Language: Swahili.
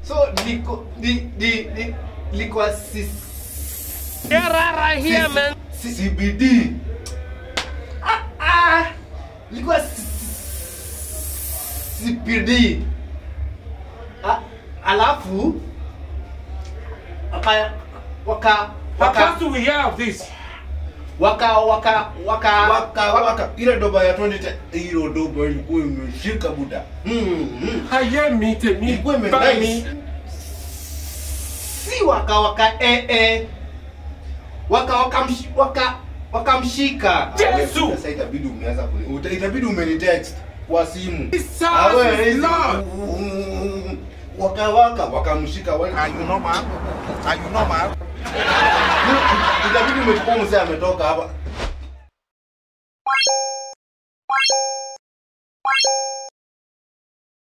so liko li, li, li, likuwa si, Get right here, man. si, CBD. ah, ah, likuwa si, CPD ah, alafu waka waka How waka fast do we hear of this? waka waka waka Waka waka ile doba ya 2010 hiyo doba ilikuwa imeshika buda. mm, mm. Aye mi tèmi Ilikuwa bá imenice. mi. si waka waka eh, eh. waka waka msh, waka wakamshika Yesu! Sasa itabidi umeanza kule. Uta- Itabidi umenitext kwa simu. Jesus Ah, wewe, is hizi- Lord. Mm, Waka waka wakamshika wale. Are you normal? Are you normal? Itabidi umechukua mzee ametoka hapa.